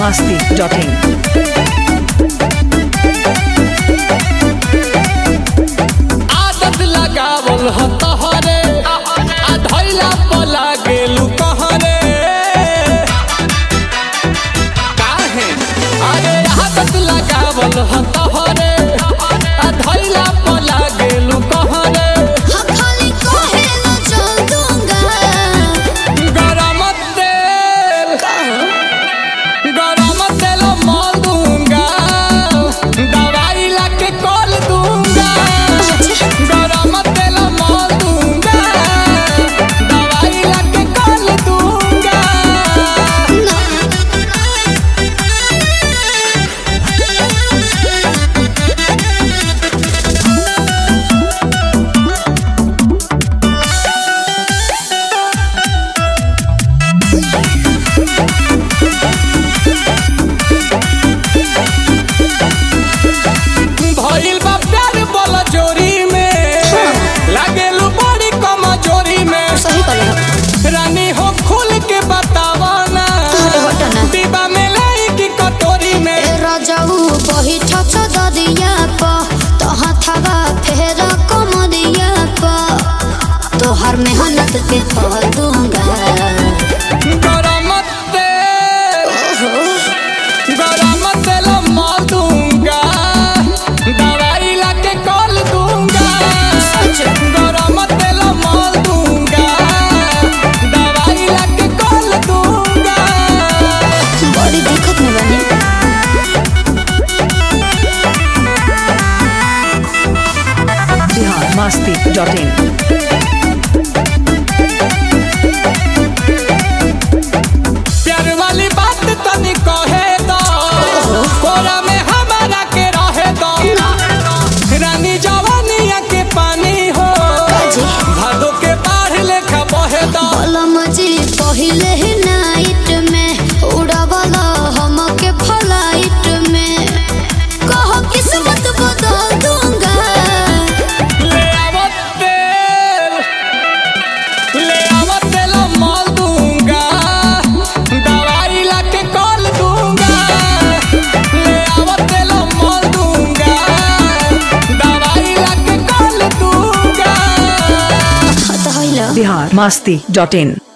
masti.in. आदत लगावल ह तहरे आ धैला पला गेलू कहरे काहे अरे आदत लगावल ह तहरे आ धैला पला गेलू कहरे खाली कहे न चल दूंगा गरम तेल गरम तेल मल दूंगा दवाई ला के कल दूंगा गरम तेल मल दूंगा दवाई ला के कल दूंगा भइल बा प्यार बोला जोरी में लागेलू बड़ी कमजोरी में सही करे रानी हो खुल के बतावा ना अरे हटो ना। डिब्बा में लाई की कटोरी में ए राजाऊ बही ठच ददिया प तहाँ थावा फेर कमरिया प तोहर मेहनत के फल दूंगा गरम तेल गरम तेल मल दूंगा दवाई ला के कल दूंगा गरम तेल मल दूंगा दवाई ला के कल दूंगा बड़ी दिक्कत में बनी Bihar masti.in. प्यार वाली बात तनी कहे दो कोरा में हमारा के रहे दो रानी जवानिया के पानी हो जी। भादो के बाढ़ लेखा बहे दो कलम जी पहिले ही नाइट में उड़ावल हमके फ्लाइट में कह किस्मत बदल दूंगा ले आवो तेल ले आवो तेल मल दूंगा दवाई ला के कल दूंगा ले आवो तेल मल दूंगा दवाई ला के कल दूंगा हत हइल Bihar masti.in.